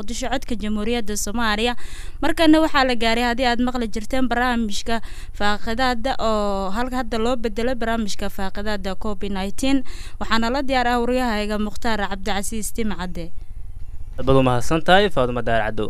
muqdisho codka jamhuuriyadda soomaaliya markana waxaa la gaaray haddii aad maqli jirteen barnaamijka faaqidaada oo halka hadda loo bedelay barnaamijka faaqidaada covid nineteen waxaana la diyaar ah waryahayga mukhtaar cabdicasiis timcadde aad baad u mahadsan tahay faadumo daar caddow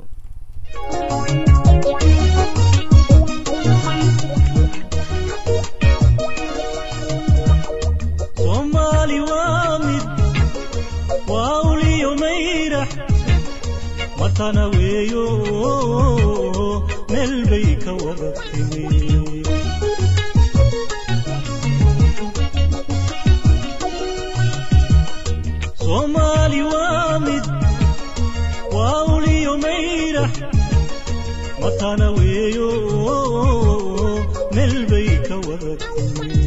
soomaali waa mid waa uliyo mayrax watana weeyo meel bay ka wada timi soomaali waa mid waa uliyo mayrax watana weeyo meel bay ka wada timi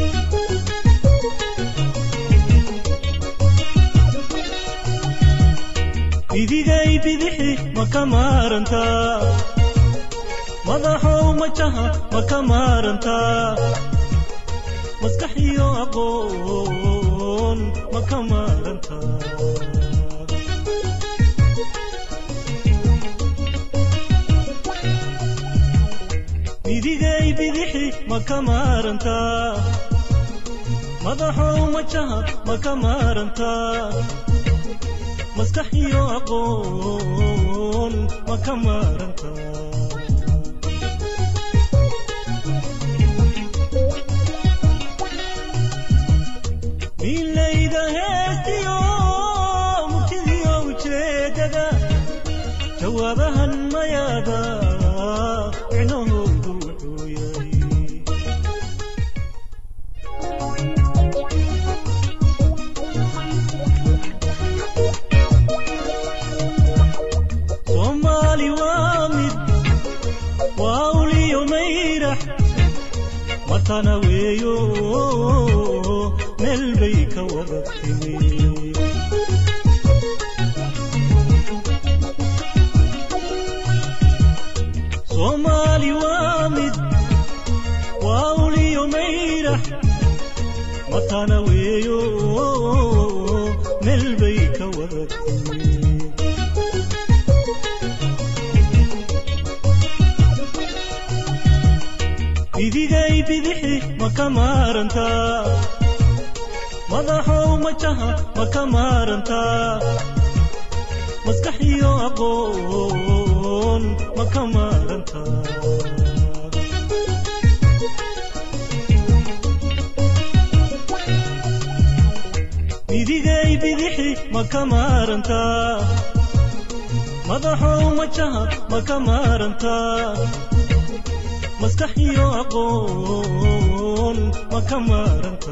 bidigay bidixi ma ka maarantaa madaxow majaha ma ka maarantaa maskax iyo aqoon ma ka maarantaa bidigay bidixi ma ka maarantaa madaxow majaha ma ka maarantaa maskax iyo aqoon ma ka maaranta milayda heestiyo murtidiyo ujeedada jawaabahan mayaada micnahoodu wuxuu yahay soomaali waa mid waa uliyo mayrax watana weeyo meel bay ka wada timi soomaali waa mid waa uliyo mayrax watana weeyo meel bay ka wada timi bidigay bidixi ma ka maarantaa madaxow majaha ma ka maarantaa maskax iyo aqoon ma ka maarantaa bidigay bidixi ma ka maarantaa madaxow majaha ma ka maarantaa maskax iyo aqoon ma ka maaranta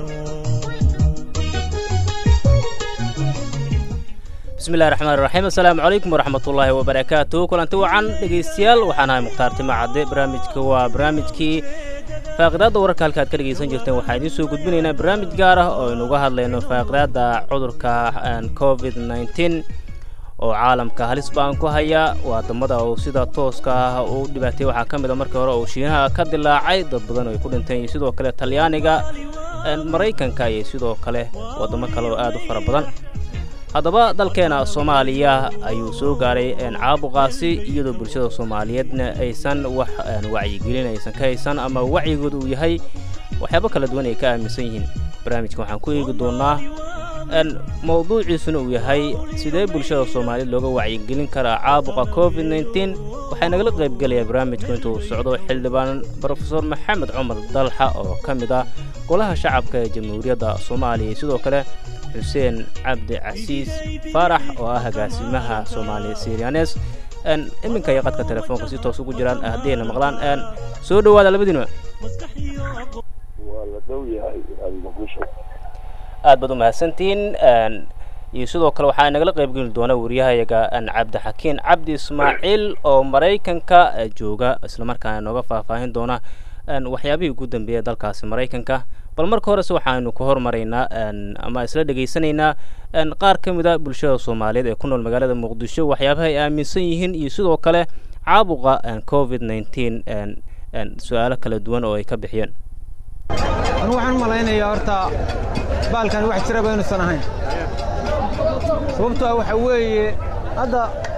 bismillahi raxmaan raxiim assalaamu calaykum waraxmatullaahi wabarakaatu kulanti wacan dhegaystayaal waxaan ahay mukhtaar tima cadde barnaamijka waa barnaamijkii faaqidaadda wararka halka aad ka dhegaysan jirteen waxaan idiin soo gudbinaynaa barnaamij gaar ah oo aynu uga hadlayno faaqidaadda cudurka covid nneteen oo caalamka halis baan ku haya waadamada uu sida tooska ah u dhibaatay waxaa ka mid a markii hore uu shiinaha ka dilaacay dad badan ay ku dhinteen iyo sidoo kale talyaaniga maraykanka iyo sidoo kale waddamo kale oo aad u fara badan haddaba dalkeena soomaaliya ayuu soo gaaray caabuqaasi iyadoo bulshada soomaaliyeedna aysan wax wacyigelin aysan ka haysan ama wacyigooda uu yahay waxyaabo kala duwan ay ka aaminsan yihiin barnaamijka waxaan ku eegi doonaa mowduuciisuna uu yahay sidee bulshada soomaaliyeed looga wacyigelin karaa caabuqa covid nneteen waxaa nagala qaybgelayaa barnaamijku intuu socdo xildhibaan brofesor maxamed cumar dalxa oo ka mid ah golaha shacabka ee jamhuuriyadda soomaaliya iyo sidoo kale xuseen cabdi casiis faarax oo ah agaasimaha soomaaliya sirianes iminka iyo qadka telefoonka si toos ugu jiraan haddayna maqlaan soo dhowaada labadiinba waa la dhow yahay muqdisho aad baad u mahadsantihiin iyo sidoo kale waxaa nagala qaybgeli doona wariyahayaga cabdixakiin cabdi ismaaciil oo maraykanka jooga islamarkaana nooga faahfaahin doona waxyaabihii ugu dambeeya dalkaasi maraykanka bal marka horese waxaanu ka hormaraynaa ama isla dhegaysanaynaa qaar ka mid a bulshada soomaaliyeed ee ku nool magaalada muqdisho waxyaabaha ay aaminsan yihiin iyo sidoo kale caabuqa covid nneteen su-aalo kala duwan oo ay ka bixiyeen anu waxaan u malaynayaa horta baalkani wax jiraba inuusan ahayn sababtoo ah waxa weeye hadda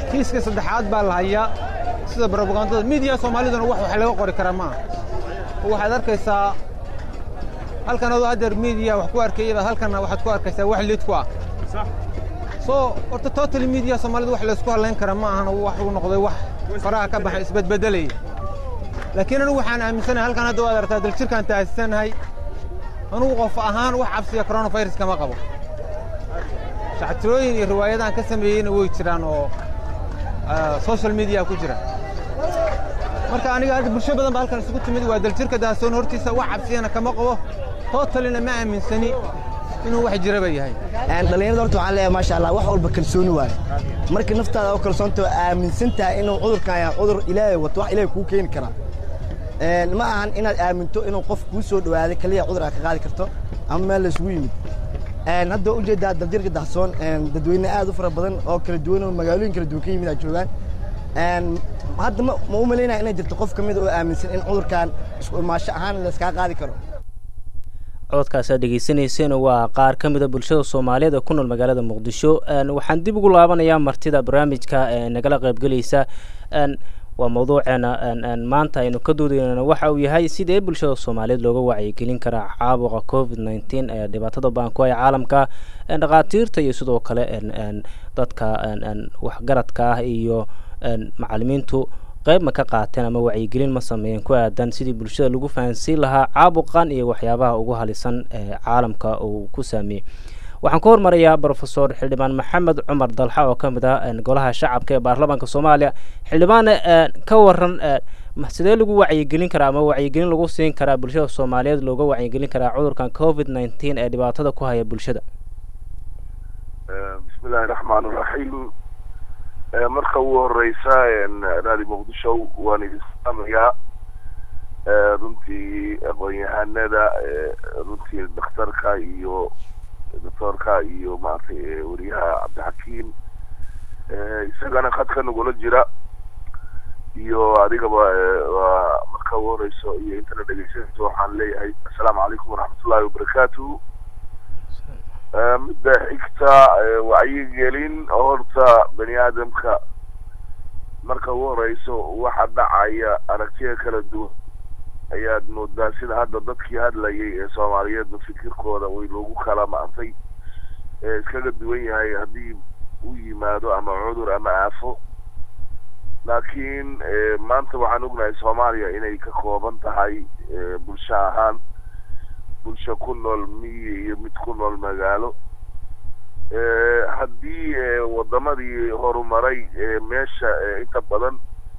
kiiska saddexaad baa la hayaa sida brobagandada miidiya soomaaliduna wax wax laga qori karaa maaha oo waxaad arkaysaa halkan adoo haddeer miidiya wax ku arkayaba halkanna waxaad ku arkaysaa wax lid ku ah soo horta total miidiya soomaalida wax laysku hadlayn kara ma ahana wax uu noqday wax faraha ka baxay isbedbedelaya laakiin anigu waxaan aaminsanahay halkan hadda waad aragtaa daljirkaan taasisanahay anugu qof ahaan wax cabsiya coronavirus kama qabo shactirooyin iyo riwaayadahan ka sameeyeyna way jiraan oo social media ku jira marka aniga hadda bulsho badan ba halkan isugu timid waa daljirka daasoon hortiisa wax cabsiyana kama qabo totalina ma aaminsani inuu wax jiraba yahay dhalinyarada horta waxaan leeyahay maasha allah wax walba kalsooni waaye markii naftaada oo kalsoonta aaminsan tahay inuu cudurkan yahay cudur ilaahay wato wax ilaahay kuu keeni karaa ma ahan inaad aaminto inuu qof kuu soo dhawaaday kaliya cudur aad ka qaadi karto ama meel laysugu yimid hadda ujeedaa daljirka dahsoon dadweyne aad u fara badan oo kala duwan oo magaalooyin kala duwan ka yimid aa joogaan hadda ma u malaynaya inay jirto qof ka mid oo aaminsan in cudurkan isku imaasho ahaan layskaa qaadi karo cododkaas aad dhegeysanayseen waa qaar ka mida bulshada soomaaliyeed ee ku nool magaalada muqdisho waxaan dib ugu laabanayaa martida barnaamijka nagala qaybgelaysa waa mawduuceena maanta aynu ka doodayna waxa uu yahay sidee bulshada soomaaliyeed looga wacyigelin karaa caabuqa covid nneteen ee dhibaatada baanku ee caalamka dhakhaatiirta iyo sidoo kale dadka waxgaradka ah iyo macalimiintu qayb ma ka qaateen ama wacyigelin ma sameeyeen ku aadan sidii bulshada lagu fahansiin lahaa caabuqan iyo waxyaabaha ugu halisan ee caalamka uu ku saameeyey waxaan ku hormarayaa brofesor xildhibaan maxamed cumar dalxa oo ka mid ah golaha shacabka ee baarlamaanka soomaaliya xildhibaane ka waran sidee lagu wacyigelin karaa ama wacyigelin lagu siin karaa bulshada soomaaliyeed looga wacyigelin karaa cudurkan covid nineteen ee dhibaatada ku haya bulshada bismi illaahi raxmaan iraxiim marka ugu horeysa raadi muqdisho waan idin salaamayaa runtii aqoon-yahanada runtii dhakhtarka iyo doctoorka iyo maaragtay wariyaha cabdixakiim isagana khadka nagula jira iyo adigaba waa marka ugu horeyso iyo intana dhegeysanayso waxaan leeyahay assalaamu calaykum waraxmatullahi wabarakaatu midda xigta wacyigelin horta bani aadamka marka ugu horeyso waxa dhacaya aragtiya kala duwan ayaad moodaa sida hadda dadkii hadlayay ee soomaaliyeedna fikirkooda way loogu kala maantay ee iskaga duwan yahay haddii u yimaado ama cudur ama aafo laakiin maanta waxaan ognahay soomaaliya inay ka kooban tahay bulsho ahaan bulsho ku nool miyi iyo mid ku nool magaalo haddii wadamadii horumaray meesha inta badan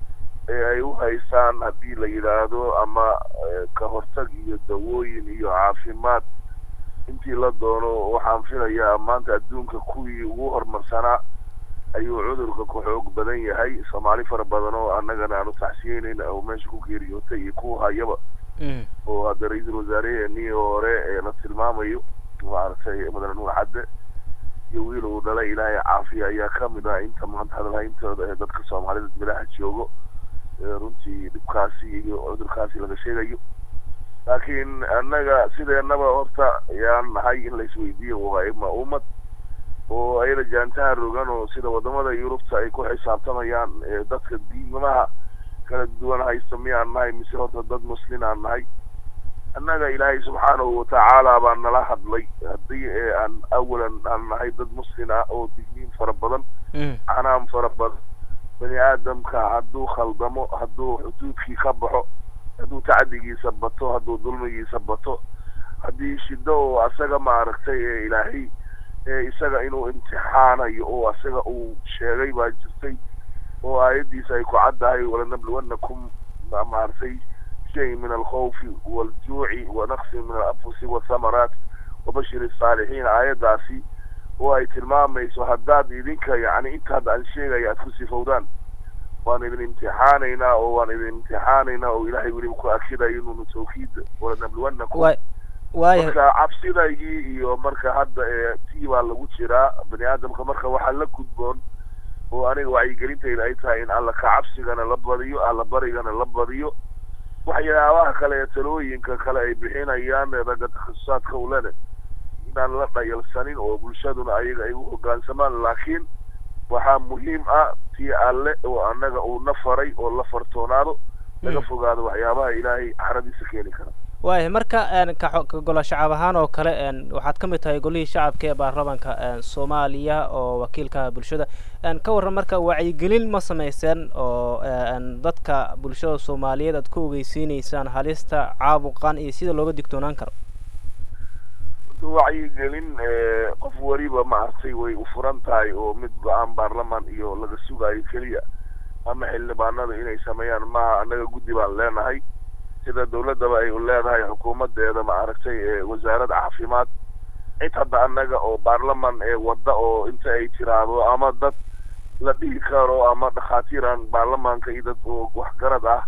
ay u haystaan haddii la yidhaahdo ama ka hortag iyo dawooyin iyo caafimaad intii la doono waxaan filayaa maanta adduunka kuwii ugu horumarsanaa ayuu cudurka ku xoog badan yahay soomaali fara badan oo annagana aanu taxsiyeynayna oo meesha ku geeriyootay iyo kuwa hayaba oo hadda ra-iisul wasaareheenii hore ee la tilmaamayo maaragtay mudane nuur cadde iyo wiil uu dhalay ilaahay caafiya ayaa kamid ah inta maanta hadalhayntooda ee dadka soomaalida milaha joogo runtii dhibkaasi iyo cudurkaasi laga sheegayo laakiin annaga sideenaba horta yaan nahay in laisweydiiyo waa ima ummad oo ayada jaantaha rogan oo sida wadamada yurubta ay ku xisaabtamayaan dadka diimaha kala duwan haysta miyaan nahay mise horta dad muslin aan nahay annaga ilaahay subxaanahu watacaala baa nala hadlay haddii aan awalan aan nahay dad muslin ah oo digniin fara badan canaam fara badan bani aadamka hadduu khaldamo hadduu xuduudkii ka baxo hadduu tacdigiisa bato hadduu dulmigiisa bato haddii shido oo asaga maaragtay ee ilaahay ee isaga inuu imtixaanayo oo asaga uu sheegay baa jirtay oo aayaddiisa ay ku caddahay walanabluwannakum maaragtay shay min alkhawfi waaljuuci wanaqsi min alanfusi wathamaraat wabashir الsaalixiin aayaddaasi oo ay tilmaamayso haddaad idinka yani intaad aan sheegaya aad ku sifowdaan waan idin imtixaanaynaa oo waan idin imtixaanaynaa oo ilaahay weliba ku akidayo inuunu tawkiid walanabluwannakum marka cabsidaygii iyo marka hadda ee tii baa lagu jiraa bani aadamka marka waxaa la gudboon oo aniga wacyigelintayda ay tahay in alla ka cabsigana la badiyo alla barigana la badiyo waxyaabaha kale ee talooyinka kale ay bixinayaan ragga takhasusaadka ulene inaan la dhayalsanin oo bulshaduna ayaga ay u hoggaansamaan laakiin waxaa muhiim ah tii alle oo annaga uu na faray oo la fartoonaado laga fogaado waxyaabaha ilaahay caradiisa keeni kara waaya marka ka ka golo shacab ahaan oo kale waxaad ka mid tahay golihii shacabka ee baarlamanka soomaaliya oo wakiilka bulshada ka warran marka wacyigelin ma samayseen oo dadka bulshada soomaaliyeed aad ku ogeysiineysaan halista caabuqan iyo sida looga digtoonaan karo wacyigelin qof weliba maaragtay way u furan tahay oo mid go-aan baarlaman iyo laga sugayo keliya ama xildhibaanada inay sameeyaan maaha annaga guddi baan leenahay sida dawladdaba ay u leedahay xukuumadeeda maaragtay wasaarad caafimaad cid hadda annaga oo baarlaman ee wadda oo inta ay tiraahdo ama dad la dhihi karo ama dhakhaatiir aan baarlamaanka iyo dad oo waxgarad ah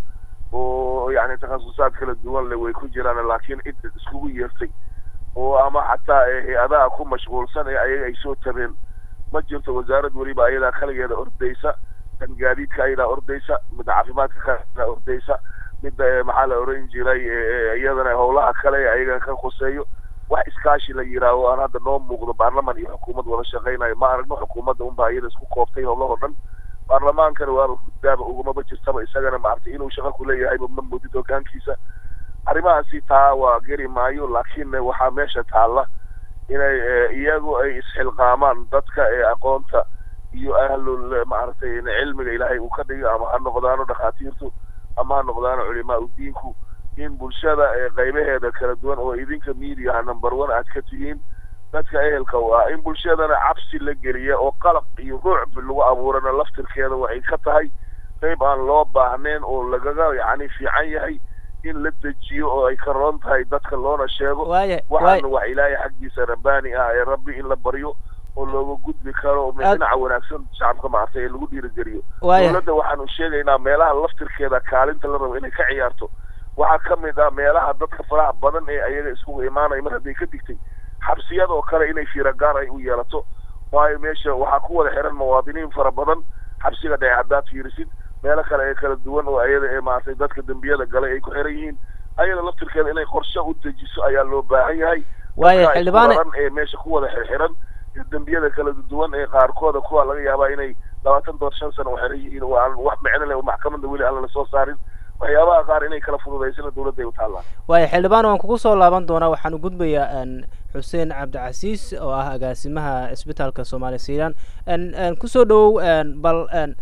oo yacni takhasusaad kala duwan leh way ku jiraan laakiin cid iskugu yeertay oo ama xataa hay-adaha ku mashquulsan ee ayaga ay soo tabeen ma jirto wasaarad weliba ayadaa kaligeeda ordaysa kan gaadiidka ayadaa ordaysa midda caafimaadka kaledaa ordaysa midda maxaa la oran jiray iyadana howlaha kale ee ayaga ka khuseeyo wax iskaashi la yidhaaho aan hadda noo muuqdo baarlaman iyo xukuumad wada shaqaynayo ma aragno xukuumadda unbaa iyada isku kooftay howlahoo dhan baarlamaankana waaba guddaaba ugumaba jirtaba isagana maaragtay inuu shaqo kuleeyahayba ma moodid hogaankiisa arrimahaasi taa waa geri maayo laakiin waxaa meesha taalla inay iyagu ay isxilqaamaan dadka ee aqoonta iyo ahlul maaragtay cilmiga ilaahay uu ka dhigo ama ha noqdaano dhakhaatiirtu ama ha noqdaano culimaa udiinku in bulshada qaybaheeda kala duwan oo idinka mediaha number one aad ka tihiin dadka ehelka u ah in bulshadana cabsi la geliya oo qalaq iyo ruucb lagu abuurana laftirkeeda waxay ka tahay qayb aan loo baahnayn oo lagaga yacni fiican yahay in la dejiyo oo ay ka roon tahay dadka loona sheego waxaana wax ilaahay xaggiisa rabbaani ah ee rabbi in la baryo oo looga gudbi karo dhinaca wanaagsan shacabka maartay ee lagu dhiirigeliyo dowladda waxaanu sheegaynaa meelaha laftirkeeda kaalinta la rabo inay ka ciyaarto waxaa ka mid ah meelaha dadka faraha badan ee ayaga iskugu imaanaya mar hadday ka digtay xabsiyada oo kale inay fiiragaar ay u yeelato waayo meesha waxaa ku wada xiran muwaadiniin fara badan xabsiga dhece haddaad fiirisid meelo kale ee kala duwan oo ayada ee maaragtay dadka dembiyada galay ay ku xiran yihiin ayada laftirkeeda inay qorshe u dejiso ayaa loo baahan yahay waaya xildhibaane ee meesha ku wada xirxiran dembiyada kala duwan ee qaarkooda kuwa laga yaabaa inay labaatan doon shan sano u xiran yihiin oo aan wax micno leh oo maxkamadda weli aan la soo saarin waxyaabaha qaar inay kala fududaysana dowladda ay u taallaan waaya xildhibaan waan kugu soo laaban doonaa waxaan u gudbayaa xuseen cabdicasiis oo ah agaasimaha cisbitaalka soomaaliya siiran kusoo dhowow bal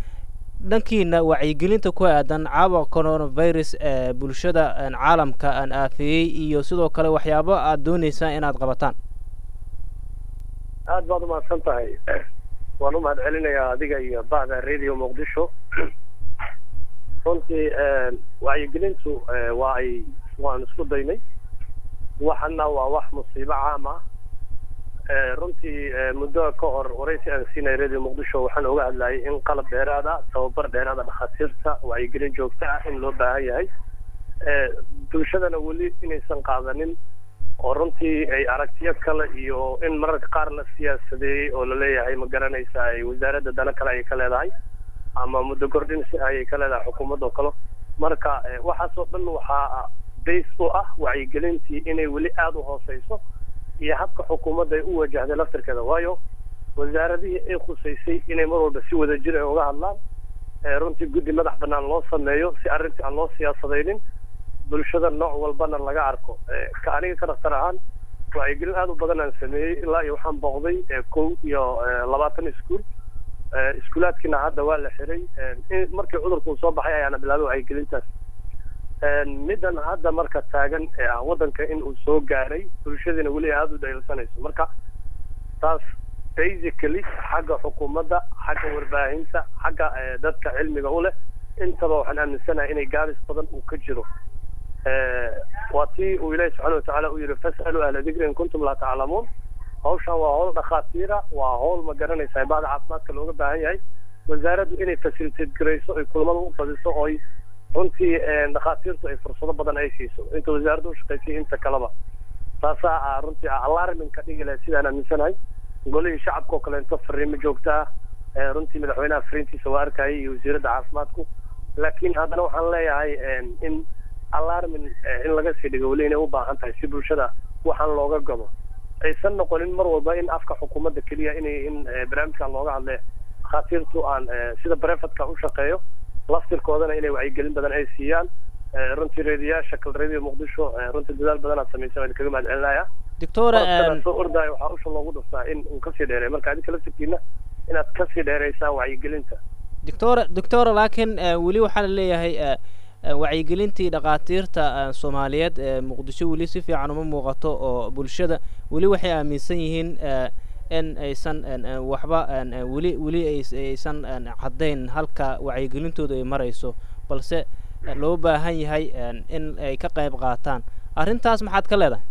dhankiina wacyigelinta ku aadan caabuqa coronavirus ee bulshada caalamka aan aafeeyey iyo sidoo kale waxyaabo aad dooneysaan inaad qabataan aad baad umahadsan tahay waan u mahad celinayaa adiga iyo bacda radio muqdisho runtii wacyigelintu waa ay waan isku daynay waxana waa wax musiibo caam ah runtii muddo ka hor waraysi aan siinay radio muqdisho waxaan oga hadlayay in qalab dheeraad ah tababar dheeraad a dhakhaatiirta wacyigelin joogto ah in loo baahan yahay bulshadana weli inaysan qaadanin oo runtii ay aragtiyo kale iyo in mararka qaar la siyaasadeeyey oo laleeyahay ma garanaysa ay wasaaradda dana kale ay ka leedahay ama muddo kordhin si ayay ka leedahay xukuumadda oo kale marka waxaasoo dhan waxaa base u ah wacyigelintii inay weli aada u hooseyso iyo habka xukuumadda ay u wajahday laftirkeeda waayo wasaaradihii ay khusaysay inay mar walba si wada jir ay uga hadlaan runtii guddi madax banaan loo sameeyo si arrintii aan loo siyaasadaynin bulshada nooc walbana laga arko ka aniga ka dhaktar ahaan wacyigelin aada u badan aan sameeyey ilaa iyo waxaan booqday kow iyo labaatan iskuol iskuulaadkiina hadda waa la xiray markii cudurku uu soo baxay ayaana bilaabay wacyigelintaas middan hadda marka taagan ee ah waddanka in uu soo gaaray bulshadiina weli aada u dhayilsanayso marka taas basically xagga xukuumadda xagga warbaahinta xagga dadka cilmiga u leh intaba waxaan aaminsanahay inay gaabis badan uu ka jiro waa tii uu ilaahi subxaana watacaala u yihi fas'aluu ahla dikri in kuntum laa taclamuun hawshan waa hawl dhakhaatiira waa hawl ma garanaysa bahda caafimaadka looga baahan yahay wasaaraddu inay facilitate garayso ay kulamada u fadiso oo ay runtii dhakhaatiirtu ay fursado badan ay siiso inta wasaaradda u shaqaysay inta kaleba taasaa ah runtii ah alarmin ka dhigi lahay sidaan aaminsanahay golihii shacabka oo kaleento fariimo joogta ah runtii madaxweynaha fariintiisa waa arkayay iyo wasiiradda caafimaadku laakiin haddana waxaan leeyahay in alarmin in laga sii dhigo weli inay u baahan tahay si bulshada waxaan looga gado aysan noqonin mar walba in afka xukuumadda keliya inay in barnaamijkan looga hadle dhakhaatiirtu aan sida brefadka u shaqeeyo laftirkoodana inay wacyigelin badan ay siiyaan runtii reediyaasha kal reediyo muqdisho runtii dadaal badan aad samaysay waan kaga mahad celinaya doctora soo ordaayo waxaa usha loogu dhuftaa in uu kasii dheereeyo marka adinka laftirkiina inaad kasii dheereysaan wacyigelinta doctora doctora laakiin weli waxaa la leeyahay wacyigelintii dhakhaatiirta soomaaliyeed ee muqdisho weli si fiican uma muuqato oo bulshada weli waxay aaminsan yihiin in aysan waxba weli weli aysan caddayn halka wacyigelintooda ay marayso balse loo baahan yahay in ay ka qayb qaataan arrintaas maxaad ka leedahay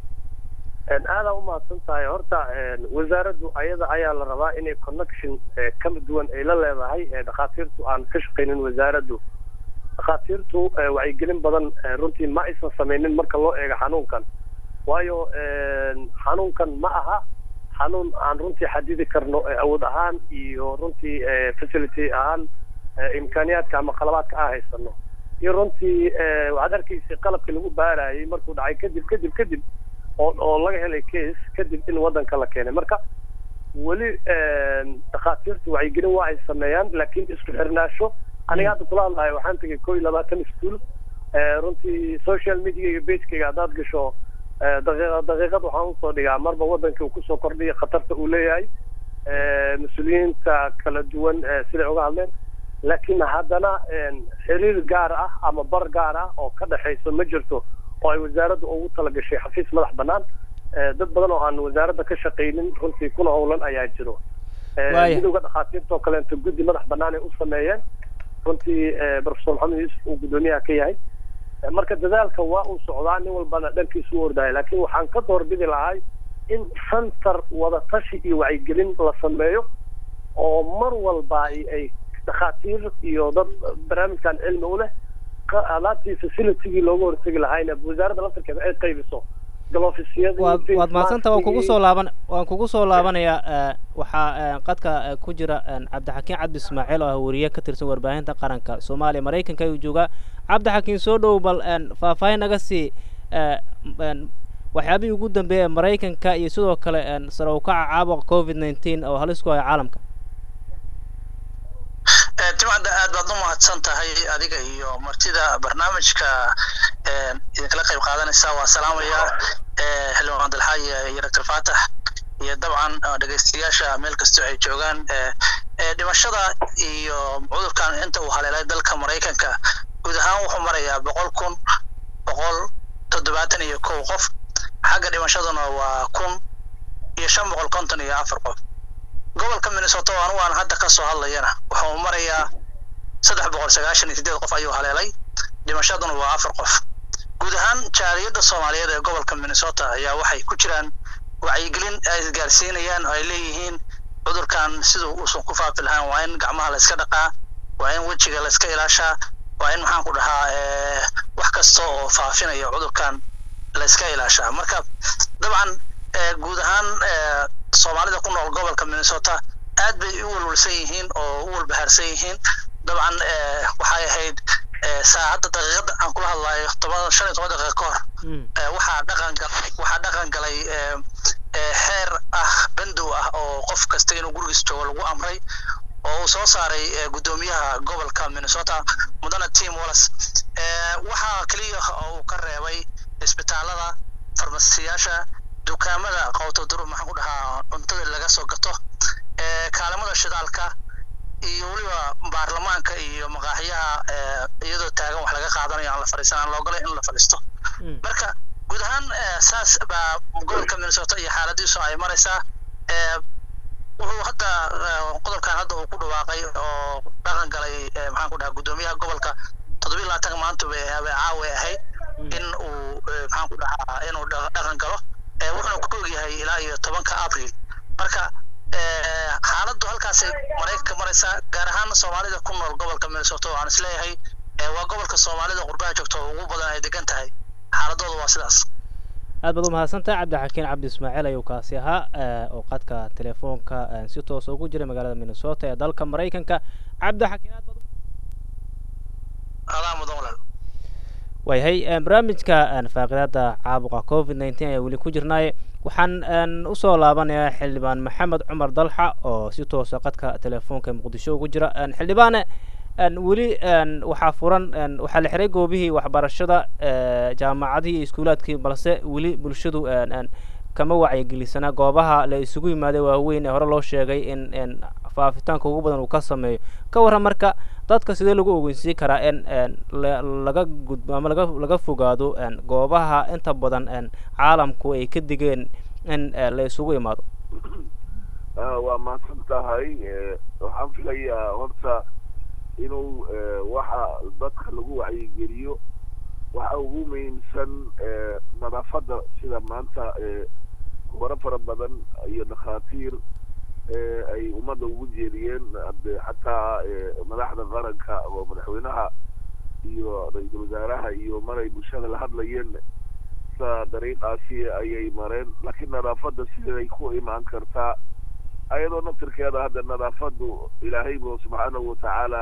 aadaa umahadsan tahay horta wasaaraddu ayada ayaa la rabaa inay connection kala duwan ay la leedahay dhakhaatiirtu aan ka shaqaynin wasaaraddu dhakhaatiirtu wacyigelin badan runtii ma aysan samaynin marka loo eego xanuunkan waayo xanuunkan ma aha xanuun aan runtii xadidi karno awood ahaan iyo runtii facility ahaan imkaaniyaadka ama qalabaadka aan haysano iyo runtii waxaad arkaysay qalabkii lagu baarayay markuu dhacay kadib kadib kadib oo oo laga helay case kadib in waddanka la keenay marka weli dhakhaatiirtu wacyigelin waa ay sameeyaan laakiin isku xirnaasho aniga hadda kula hadlayo waxaan tegay koo iyo labaatan iskuol runtii social media iyo bagekayga haddaad gasho daqiiqa daqiiqad waxaan usoo dhigaa marba waddankii uu kusoo kordhiya khatarta uu leeyahay mas-uuliyiinta kala duwan siday uga hadleen laakiin haddana xiriir gaar ah ama bar gaar ah oo ka dhexayso ma jirto oo ay wasaaradda ugu talagashay xafiis madax bannaan dad badan oo aan wasaaradda ka shaqaynin runtii kuna howlan ayaa jiro midowga dhakhaatiirta oo kaleeto guddi madax bannaan ay u sameeyeen runtii professor maxamed yuusuf uu guddoomiyaha ka yahay marka dadaalka waa uu socdaa nin walbana dhankiisu u ordaya laakiin waxaan ka doorbidi lahay in center wadatashi iyo wacyigelin la sameeyo oo mar walba ay dhakhaatiir iyo dad barnaamijkan cilmi u leh alaabtii facilitygii looga hortegi lahayna wasaaradda laftarkeeda ay qaybiso waad waad mahadsanta waan kugu soo laaban waan kugu soo laabanayaa waxaa qadka ku jira cabdixakiin cabdi ismaaciil oo ah wariye ka tirsan warbaahinta qaranka soomaaliya maraykanka ayuu joogaa cabdixakiin soo dhow bal faahfaahin naga sii waxyaabihii ugu dambeeya maraykanka iyo sidoo kale sare u kaca caabuqa covid nineteen oo halis ku haya caalamka timcadda aad baad u mahadsan tahay adiga iyo martida barnaamijka idinkala qayb qaadanaysa waa salaamaya xildhibaan dalxaaye iyo doctor faatax iyo dabcan dhegaystayaasha meel kastoo ay joogaan dhimashada iyo cudurkan inta uu haleelay dalka maraykanka guud ahaan wuxuu marayaa boqol kun boqol toddobaatan iyo kow qof xagga dhimashaduna waa kun iyo shan boqol konton iyo afar qof gobolka minnesota oo anigu aan hadda ka soo hadlayana wuxuu marayaa saddex boqol sagaashan iyo sideed qof ayuu haleelay dhimashaduna waa afar qof guud ahaan jaaliyadda soomaaliyeed ee gobolka minnesota ayaa waxay ku jiraan wacyigelin ay isgaarsiinayaan oo ay leeyihiin cudurkan siduu uusan ku faafi lahaan waa in gacmaha la iska dhaqaa waa in wejiga la iska ilaashaa waa in maxaan ku dhahaa wax kasta oo faafinaya cudurkan la iska ilaashaa marka dabcan guud ahaan soomaalida ku nool gobolka minnesota aad bay u walwalsan yihiin oo u walbahaarsan yihiin dabcan waxay ahayd saacadda daqiiqada aan kula hadlayo toban shan iyo toban daqiiqa ka hor waxaa dhaqan galay waxaa dhaqan galay xeer ah bandow ah oo qof kasta inuu gurigiis joogo lagu amray oo uu soo saaray guddoomiyaha gobolka minnesota mudane tim wallis waxaa keliya oo uu ka reebay isbitaalada farmasiyaasha dukaamada qowto durub maxaan ku dhahaa cuntada laga soo gato kaalimada shidaalka iyo weliba baarlamaanka iyo maqaaxiyaha iyadoo taagan wax laga qaadanayo aan la fadhiisan aan loogolay in la fadhiisto marka guud ahaan saas baa gobolka minnesota iyo xaaladiisu ay maraysaa wuxuu hadda qodobkan hadda uu ku dhawaaqay oo dhaqan galay maxaan ku dhahaa guddoomiyaha gobolka toddobiyi labaatanka maanta bay caawa ahayd in uu maxaan ku dhahaa inuu dhaqan galo wuxuuna ku ogyahay ilaa iyo tobanka abril marka xaaladdu halkaasay maraykanka maraysaa gaar ahaan soomaalida ku nool gobolka minnesota waxaan isleeyahay waa gobolka soomaalida qurbaha joogta oo ugu badan ay degan tahay xaaladooda waa sidaas aad baad u mahadsantahay cabdixakiin cabdi ismaaciil ayuu kaasi ahaa oo qadka telefoonka si toosa ugu jiray magaalada minnesota ee dalka maraykanka cabdixakiin aad baad adaa mudan walaal waayahay barnaamijka faaqidaada caabuqa covid nineteen ayaa weli ku jirnaaye waxaan een, usoo laabanayaa xildhibaan maxamed cumar dalxa oo si toosa qadka telefoonka muqdisho ugu jira Een, xildhibaane een, weli een, waxaa furan een, waxaa la xiray goobihii waxbarashada ee, jaamacadihii iyo iskuulaadkii balse weli bulshadu een, een, kama wacyigelisana goobaha la isugu yimaaday waaweyn ee hore loo sheegay in in faafitaanka ugu badan uu ka sameeyo ka warran marka dadka sidee lagu ogeysiin karaa in een, la- laga gudbo ama laga laga fogaado een, goobaha inta badan een, caalamku ay ka digeen in eh, la isugu imaado Ah, waa mahadsan tahay Eh, waxaan filayaa horta inuu eh, waxa dadka lagu wacyigeliyo waxa ugu muhiimsan eh, nadaafadda sida maanta eh, khubaro fara badan iyo dhakhaatiir eh, ay ummadda ugu jeediyeen hadde xataa eh, madaxda qaranka oo madaxweynaha iyo ra-iisul wasaaraha iyo maray bulshada la hadlayeen sa dariiqaasi ayay mareen laakiin nadaafadda siday ku imaan kartaa ayadoo naftirkeeda hadda nadaafaddu ilaahay bu subxaanahu watacaala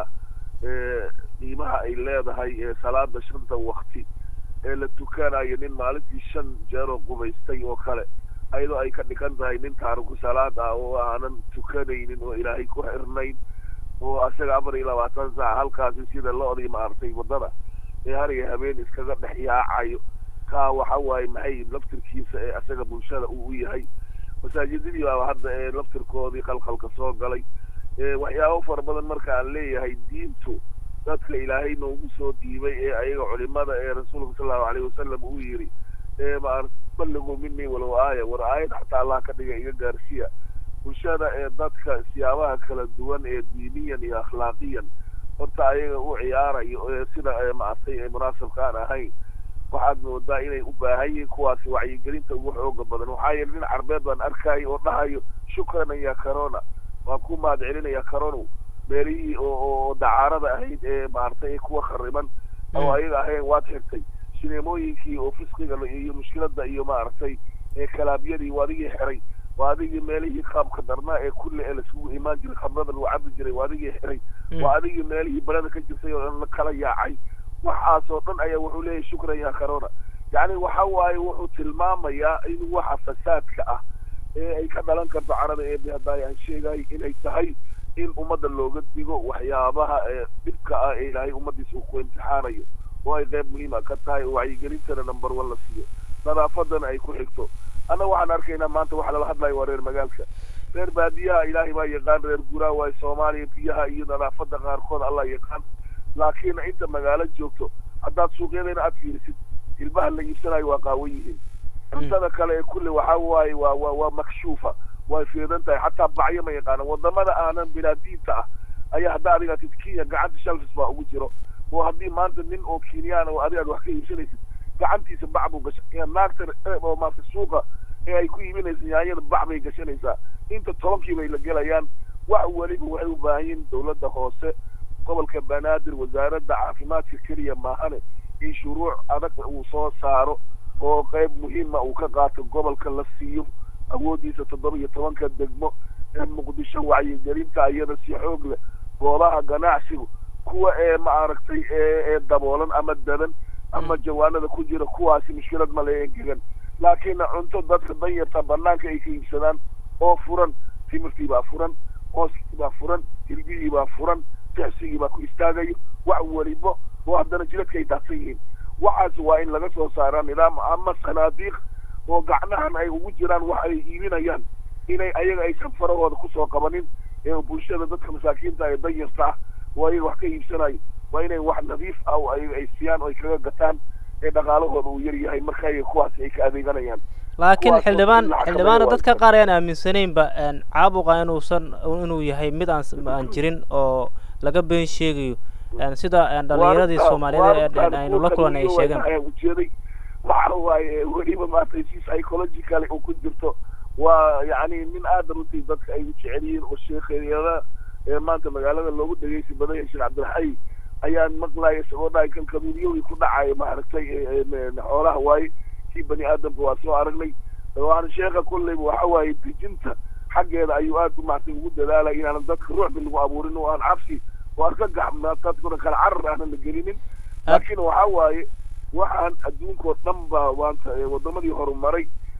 ee qiimaha ay leedahay ee salaada shanta wakti ee la tukanayo nin maalintii shan jeeroo qubaystay oo kale ayadoo ay ka dhigan tahay nin taariku salaad ah oo aanan tukanaynin oo ilaahay ku xirnayn oo asaga afar iyo labaatan saac halkaasi sida lo-dii maartay waddada ee har iyo habeen iskaga dhex yaacayo kaa waxa waaye maxay laftirkiisa ee asaga bulshada uu u yahay masaajidadii baa hadda ee laftirkoodii qalqalka soo galay ee waxyaabo fara badan marka aan leeyahay diintu dadka ilaahay noogu soo dhiibay ee ayaga culimada ee rasuulka sal allahu alayhi wasalam uu yidhi ee maar balligu minii walow aaya war aayad xataa allah ka dhiga iga gaarsiya bulshada ee dadka siyaabaha kala duwan ee diiniyan iyo akhlaaqiyan horta ayaga u ciyaarayo ee sida ee maartay ee munaasabka aan ahayn waxaad moodaa inay u baahan yihiin kuwaasi wacyigelinta ugu xooga badan waxaa yeele nin carbeed baan arkayo oo dhahayo shukran ya corona waan ku mahad celinaya corono meelihii oo oo dacaarada ahayd ee maartay ee kuwa khariban oo ayaga ahayn waad xirtay sineemooyinkii oo fisqiga la- iyo mushkilada iyo maaragtay ee kalaabyadii waa adigii xiray waa adigii meelihii qaabka darnaa ee kulle ee laisugu imaan jiray khamrada lagu cabi jiray waa adigii xiray waa adigii meelihii balada ka jirtay oo dhan la kala yaacay waxaasoo dhan ayaa wuxuu leeyahay shukran ya corona yacni waxa waaye wuxuu tilmaamayaa in waxa fasaadka ah ee ay ka dhalan karto carada ee haddaay aan sheegay inay tahay in ummadda looga digo waxyaabaha ee dhibka ah ee ilaahay ummaddiisa uu ku imtixaanayo oo ay qayb muhiima ka tahay oo wacyigelintana number one la siiyo nadaafadana ay ku xigto annaga waxaan arkaynaa maanta waxa lala hadlayo waa reer magaalka reer baadiyaha ilaahay baa yaqaan reer guraa waayo soomaaliya biyaha iyo nadaafadda qaarkood allah yaqaan laakiin inta magaalo joogto haddaad suuqyadeena aad fiirisid ilmaha la iibsanayo waa qaawan yihiin cuntada kale ee kulle waxa waaye waa waa waa makshuufa way fiidan tahay xataa bacyo ma yaqaana wadamada aanan bilaadiinta ah ayaa hadda adiga tid kenya gacanta shalfis baa ugu jiro oo haddii maanta nin oo kenyaan oo adiga aad wax ka iibsanaysid gacantiisa bac buu gasha naagta eh, oo maarta suuqa ee ay ku iibinaysa yaanyada bac bay gashanaysaa inta tobankii bay la gelayaan wax weliba waxay u baahan yihiin dowladda hoose gobolka banaadir wasaaradda caafimaadka keliya maahane in shuruuc adag uu soo saaro oo qayb muhiima uu ka qaato gobolka la siiyo awooddiisa toddoba iyo tobanka degmo ee muqdisho wacyigelinta iyada si xoog leh goobaha ganacsigu kuwa ee maaragtay ee ee daboolan ama dadan ama jawaanada ku jira kuwaasi mushkilad ma le engegan laakiin cunto dadka danyarta banaanka ay ka iibsadaan oo furan timirtii baa furan hooskii baa furan hilbihii baa furan tixsigii baa ku istaagayo wax welibo oo haddana jiradka ay daadsan yihiin waxaas waa in laga soo saaraa nidaam ama sanaadiiq oo gacnahan ay ugu jiraan wax ay iibinayaan inay ayaga aysan farahooda kusoo qabanin ee bulshada dadka masaakiinta ee danyarta ah oo ayaga wax ka iibsanayo waa inay wax nadiif ah oo ayaga ay siiyaan oo ay kaga gataan ee dhaqaalahooda uu yar yahay marka ayaga kuwaasi ay ka adeeganayaan laakiin kuwaas oo xildhibaan in la xakameeyo xildhibaana waa dadka inta- qaar ayaan aaminsanaynba een, caabuqa inuusan inuu yahay mid aan s- aan jirin oo laga been sheegayo een, sida een, dhallinyaradii Waarta- soomaaliyeed ee- ee waartaan aynu la kuwa kulan ay kaliyo sheegeen ayaan ujeeday waxa waaye weliba maaragtay si psychological uu ku jirto waa yacni nin aada runtii dadka ay u jecel yihiin oo sheekheeyada ee maanta magaalada loogu dhegeysi badan yahay sheekh cabdilxay ayaan maqlaya isagoo dhahay kan kaduunyowii ku dhacaya maaragtay ee- ee xoolaha waaye kii bani aadamka waa soo aragnay waan sheekha kulleyba waxa waaye dejinta xaggeeda ayuu aad maaragtay ugu dadaalaya inaanan dadka ruuxbi lagu abuurin oo aan cabsi oo aan ka gaxmnaa dadkuna kala carar aanan la gelinin laakiin waxa waaye waxaan adduunkoo dhan baa maanta ee wadamadii horumaray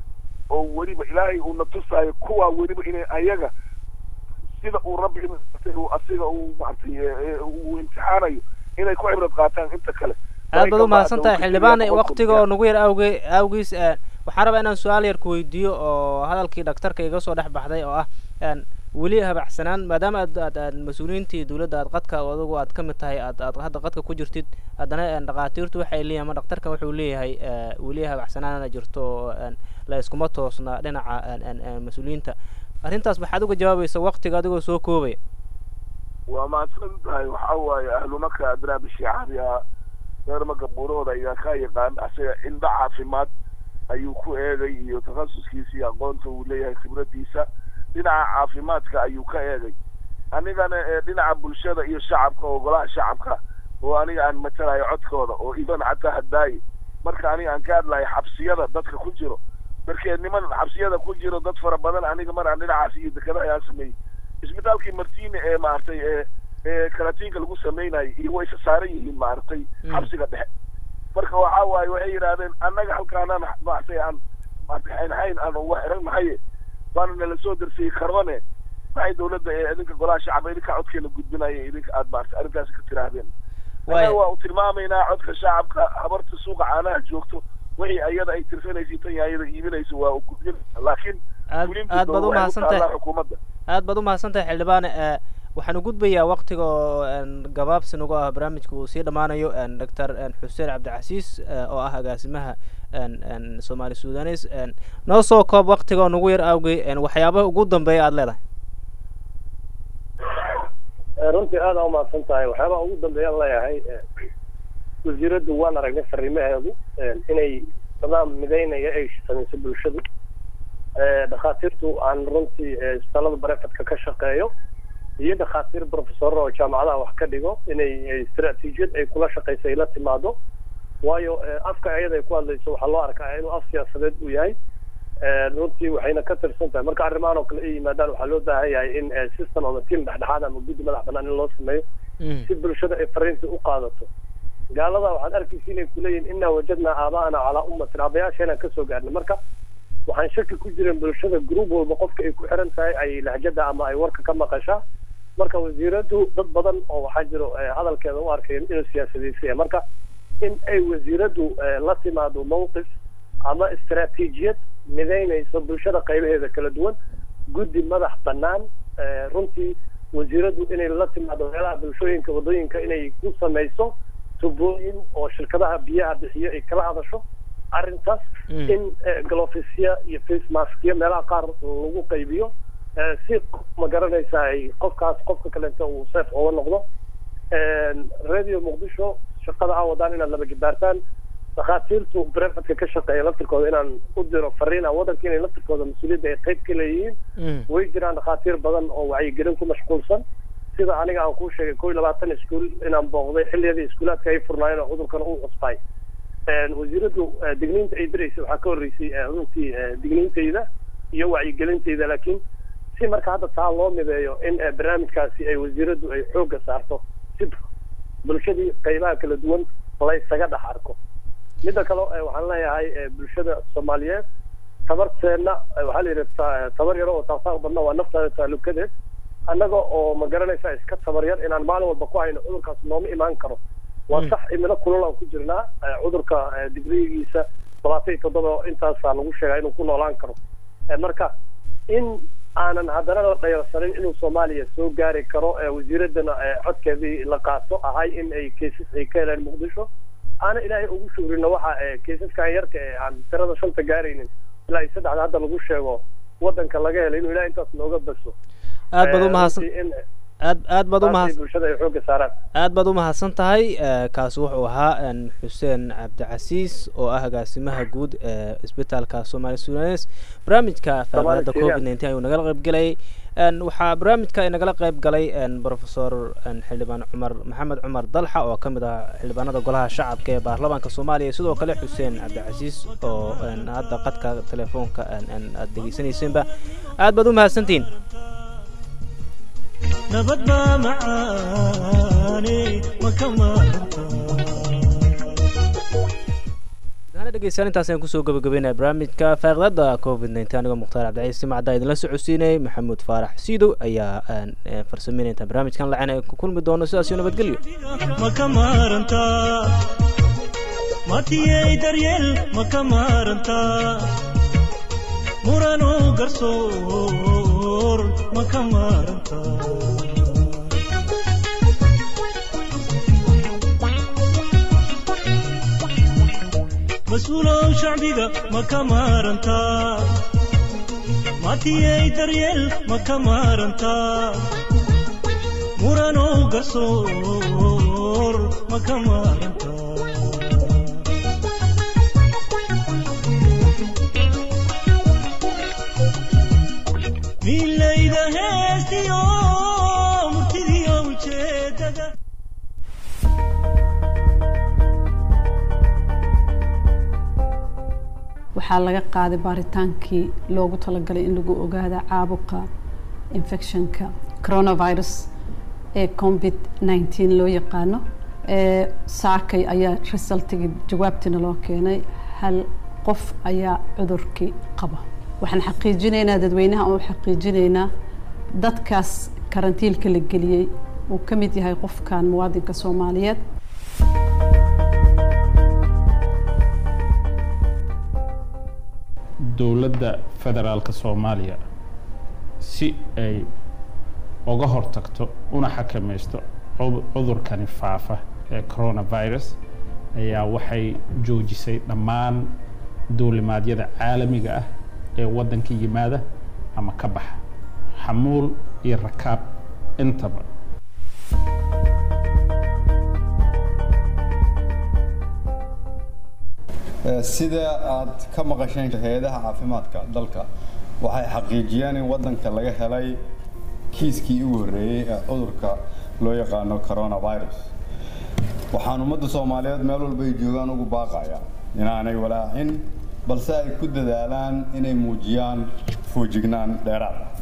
oo weliba ilaahay uuna tusaayo kuwaa weliba inay ayaga sida uu rabbi uu asiga uu maaragtay uu imtixaanayo inay ku cibrad qaataan inta kale aad baad u mahadsan tahay xildhibaan waktiga oo nagu yar awge awgiis waxaan rabaa inaan su-aal yar ku weydiiyo oo hadalkii dhaktarka iga soo dhex baxday oo ah weli habacsanaan maadaama aad aad aad mas-uuliyiintii dowladda aad qadka adigu aad ka mid tahay aad aad hadda qadka ku jirtid haddana dhakhaatiirtu waxay leeyihin ama dhaktarkan wuxuu leeyahay weli habacsanaana jirto oo la iskuma toosna dhinaca mas-uuliyiinta arrintaas maxaad uga jawaabaysa waktiga adigoo soo koobaya waa mahadsan tahay waxa waaye ahlumaka adraa bishicaariha reerma gabuurahooda ayaa ka yaqaan asaga indha caafimaad ayuu ku eegay iyo takhasuskiisa iyo aqoonta uu leeyahay khibradiisa dhinaca caafimaadka ayuu ka eegay anigana ee dhinaca bulshada iyo shacabka oo golaha shacabka oo aniga aan matalayo codkooda oo iban xataa hadaaye marka aniga aan ka hadlayo xabsiyada dadka ku jiro markee niman xabsiyada ku jiro dad fara badan aniga mar aan dhinacaas iyo dekada ayaan sameeyey isbitaalkii martine ee maaragtay ee ee karatiinka lagu samaynayo iyo way isa saaran yihiin maaragtay xabsiga dhexe marka waxa waaye waxay yidhaahdeen annaga halkaanaan maaragtay aan maaragtay xaynxayn aan uga xiran nahaye waana nala soo darsiyey karbane maxay dawladda ee idinka golaha shacaba idinka codkeena gudbinaya idinka aad maaragtay arrintaasi ka tiraahdeen annaga waa u tilmaamaynaa codka shacabka habarta suuqa caanaha joogto wixii ayada ay tirsanaysa tan ayada iibinayso waa u gudbin laakiin aad aad baad u mahadsantahay xukuumadda aad baad u mahadsantahay xildhibaane waxaan u gudbayaa waktiga oo gabaabsi nagu ah barnaamijka uu sii dhammaanayo doctor xuseen cabdicasiis oo ah agaasimaha soomaali sudanes noo soo koob waktiga oo nagu yar awgey waxyaabaha ugu dambeeya aada leedahay runtii aada u mahadsan tahay waxyaabaha ugu dambeeyaan leeyahay wasiiraddu waan aragnay fariimaheedu inay nidaam midaynaya ay samayso bulshadu dhakhaatiirtu aan runtii isbitaalada barefadka ka shaqeeyo iyo dhakhaatiir professorra oo jaamacadaha wax ka dhigo inay istaraatiijiyad ay kula shaqayso ay la timaado waayo afka ayada ay ku hadlayso waxaa loo arkaa inuu af siyaasadeed uu yahay runtii waxayna ka tirsan tahay marka arrimahan oo kale ay yimaadaan waxaa loo baahan yahay in system ama team dhexdhexaad ama guddi madax banaan in loo sameeyo si bulshada ay fariinta u qaadato gaalada waxaad arkaysa inay kuleeyihin inaa wajadnaa aaba'ana calaa ummatin aabayaasheenaan kasoo gaarnay marka waxaan shaki ku jirin bulshada group walba qofka ay ku xiran tahay ay lahjada ama ay warka ka maqashaa marka wasiiradu dad badan oo waxaa jiro hadalkeeda u arkay inuu siyaasadeysaya marka in ay wasiiradu la timaado mawqif ama istaraatiijiyad midaynayso bulshada qaybaheeda kala duwan guddi madax banaan runtii wasiiradu inay la timaado meelaha bulshooyinka wadooyinka inay ku samayso tubooyin oo shirkadaha biyaha bixiyo ay kala hadasho arrintaas in glofisya iyo face maskya meelaha qaar lagu qaybiyo si ma garanaysa ay qofkaas qofka kalenta uu seef oga noqdo radio muqdisho shaqada aa wadaan inaad laba jibaartaan dhakhaatiirtu brefadka ka shaqeeya laftirkooda inaan u diro fariina waddanka inay laftirkooda mas-uuliyadda ay qayb ka leeyihiin way jiraan dhakhaatiir badan oo wacyigelin ku mashquulsan sida aniga aan kuu sheegay kow iyo labaatan iskuul inaan booqday xilliyadii iskuulaadka ay furnaayeen oo cudurkan u cusbay wasiiradu digniinta ay diraysay waxaa ka horreysay runtii digniintayda iyo wacyigelintayda laakiin si marka hadda taa loo mideeyo in barnaamijkaasi ay wasiiradu ay xoogga saarto si bulshadii qaybaha kala duwan laysaga dhex arko midda kale waxaan leeyahay bulshada soomaaliyeed tabarteenna waxaa la yidhi tabar yaro oo taasaaq badna waa naftaada taalukadeed annaga oo ma garanaysa iska tabar yar inaan maalin walba ku hayno cudurkaas nooma imaan karo waa sax imilo kulul aan ku jirnaa cudurka digrigiisa labaatan iyo toddoba intaasaa lagu sheegaa inuu ku noolaan karo marka in aanan haddana la dhayarsanin inuu soomaaliya soo gaari karo wasiiradana codkeedii la qaato ahay in ay kaysas ay ka heleen muqdisho aana ilaahay ugu shugrino waxa kaysaskan yarka ee aan tirada shanta gaaraynin ilaa iyo saddexda hadda lagu sheego waddanka laga helay inuu ilahay intaas nooga baso aad baad umahadsan aad aad baad umahadsan bulshada ay xoogga saaraan aad baad umahadsan tahay kaasi wuxuu ahaa xuseen cabdicasiis oo ah agaasimaha guud ee isbitaalka soomaali sudanes barnaamijka faafaada covid nineteen ayuu nagala qayb galay waxaa barnaamijka nagala qayb galay professor xildhibaan cumar maxamed cumar dalxa oo ka mid ah xildhibaanada golaha shacabka ee baarlamaanka soomaaliya sidoo kale xuseen cabdicasiis oo hadda qadka telefoonka aad dhegeysanaysenba aad baad umahadsantihiin nabad baa macaane ma ka maaranta waana dhegeystayaal intaas ayaan kusoo gabagabeynaya barnaamijka faaqidaada covid nteen anigoo mukhtaar cabdiciise macdaa idinla socodsiinayay maxamuud faarax siidow ayaa aan eh, farsameynaya intaan barnaamijkan lacen ay ku kulmi doono sidaas iyo nabadgelyo ma ka maarantaa matiyey daryeel ma ka maarantaa murano garsoor ma ka maarantaa mas-uulow shacbiga ma ka maarantaa matiyey daryeel ma ka maarantaa muranow garsoor ma ka maarantaa milayda heestiyo murtidiyo ujeedada waxaa laga qaaday baaritaankii loogu talagalay in lagu ogaada caabuqa infectionka coronavirus ee covid 19 loo yaqaano ee saakay ayaa resultigii jawaabtiina loo keenay hal qof ayaa cudurkii qaba waxaan xaqiijinaynaa dadweynaha oo xaqiijinaynaa dadkaas karantiilka la geliyey uu ka mid yahay qofkan muwaadinka soomaaliyeed dowladda federaalka soomaaliya si ay uga hortagto una xakamaysto cu- cudurkani faafa ee coronavirus ayaa waxay joojisay dhammaan duulimaadyada caalamiga ah ee waddanka yimaada ama ka baxa xamuul iyo rakaab intaba Eh, sida aad ka maqasheen hay-adaha caafimaadka dalka waxay xaqiijiyeen in waddanka laga helay kiiskii ugu horreeyey ee cudurka loo yaqaano coronavirus waxaan ummadda soomaaliyeed meel walba ay joogaan ugu baaqaya inaanay walaacin balse ay ku dadaalaan inay muujiyaan foojignaan dheeraad ah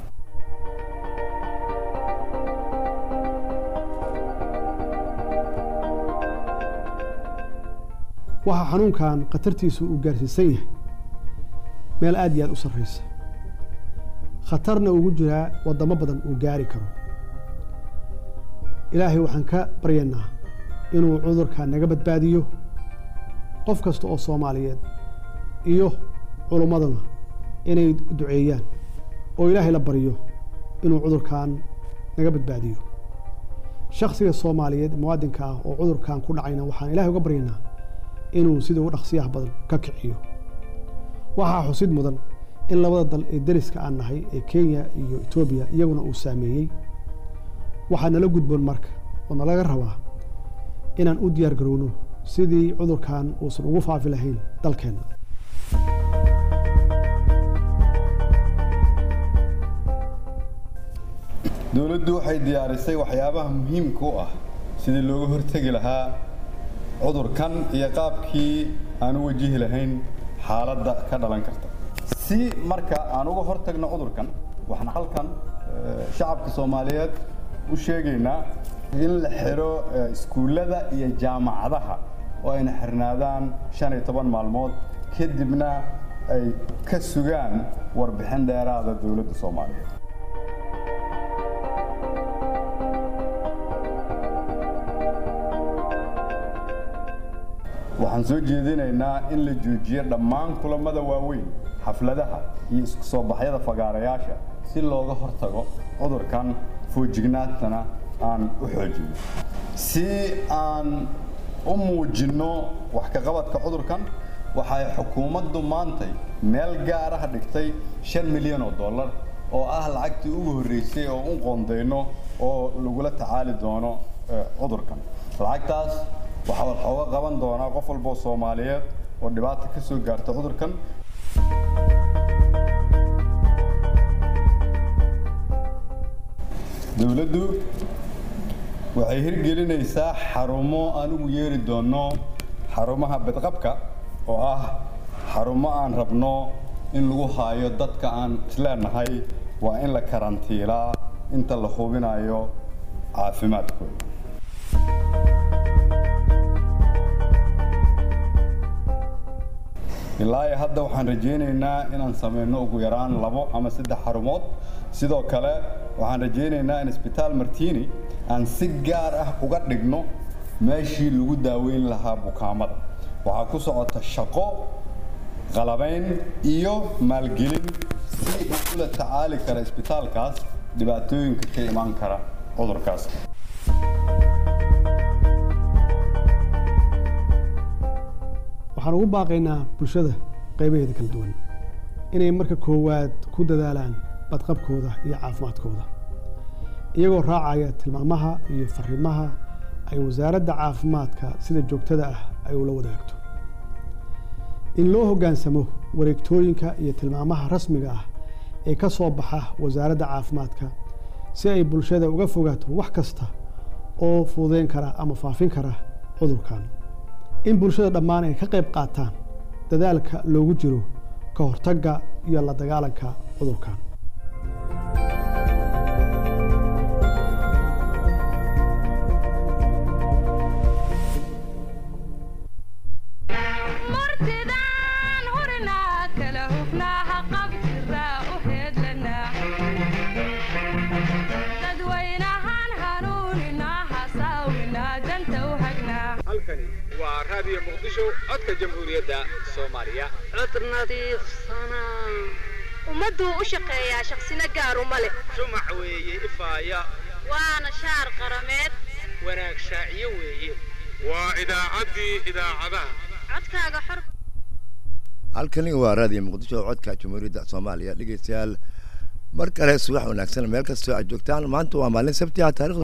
waxaa xanuunkan khatartiisu uu gaarsiisan yahay meel aad iyo aad u sarraysa khatarna ugu jiraa waddamo badan uu gaari karo ilaahay waxaan ka baryaynaa inuu cudurkan naga badbaadiyo qof kasta oo soomaaliyeed iyo culummaduna inay duceeyaan oo ilaahay la baryo inuu cudurkan naga badbaadiyo shakhsiga soomaaliyeed muwaadinka ah oo cudurkan ku dhacayna waxaan ilaahay uga baryaynaa inuu sida ugu dhaqsiyaha badan ka kiciyo waxaa xusid mudan in labada dal ee deriska aan nahay ee kenya iyo etoobiya iyaguna uu saameeyey waxaa nala gudboon marka oo nalaga rabaa inaan u diyaar garowno sidii cudurkan uusan ugu faafi lahayn dalkeenna dowladdu waxay diyaarisay waxyaabaha muhiimka u ah sidii looga hortegi lahaa cudurkan iyo qaabkii aan u wajihi lahayn xaaladda ka dhalan karta si marka aan uga hortagno cudurkan waxaan halkan eh, shacabka soomaaliyeed u sheegaynaa in la xiro eh, iskuullada iyo jaamacadaha oo ayna xirnaadaan shan iyo toban maalmood kadibna ay ka sugaan warbixin dheeraada dowladda soomaaliyeed waxaan soo jeedinaynaa in la joojiyo dhammaan kulamada waaweyn xafladaha iyo isku soo baxyada fagaarayaasha si looga hortago cudurkan foojignaantana aan u xoojino si aan u muujinno wax ka qabadka cudurkan waxay xukuumaddu maantay meel gaaraha dhigtay shan milyan oo dollar oo ah lacagtii ugu horreysay oo u qoondeyno oo lagula tacaali doono eh, cudurkan lacagtaas waxaa waxooga qaban doonaa qof walba oo soomaaliyeed oo dhibaata ka soo gaarta cudurkan dowladdu waxay hirgelinaysaa xarumo aan ugu yeeri doono xarumaha bedqabka oo ah xarumo aan rabno in lagu haayo dadka aan isleenahay waa in la karantiilaa inta la hubinayo caafimaadkooda ilaa iyo hadda waxaan rajaynaynaa inaan sameyno ugu yaraan labo ama saddex xarumood sidoo kale waxaan rajaynaynaa in isbitaal martini aan si gaar ah uga dhigno meeshii lagu daaweyn lahaa bukaamada waxaa ku socota shaqo qalabayn iyo maalgelin si uu ula tacaali kara isbitaalkaas dhibaatooyinka ka imaan kara cudurkaas waxaan ugu baaqaynaa bulshada qaybaheeda kala duwan inay marka koowaad ku dadaalaan badqabkooda iyo caafimaadkooda iyagoo raacaya tilmaamaha iyo fariimaha ay wasaaradda caafimaadka sida joogtada ah ay ula wadaagto in loo hoggaansamo wareegtooyinka iyo tilmaamaha rasmiga ah ee ka soo baxa wasaaradda caafimaadka si ay bulshada uga fogaato wax kasta oo fududeyn kara ama faafin kara cudurkan in bulshada dhammaan ay ka qayb qaataan dadaalka loogu jiro ka hortagga iyo la dagaalanka cudurkan halkani waa raadiyo muqdisho codka jamhuuriyadda soomaaliya cod nadiifsana ummadduu u shaqeeyaa shaqsina gaaruma leh shumac weeye ifaaya waana shaar qarameed wanaag shaaciyo weeye waa idaacaddii idaacadaha codkaaga xor halkani waa raadiyo muqdisho codka jamhuuriyadda soomaaliya dhegeystayaal mar kale subax wanaagsan meel kastoo aad joogtaan maanta waa maalin sabti ah taarikhda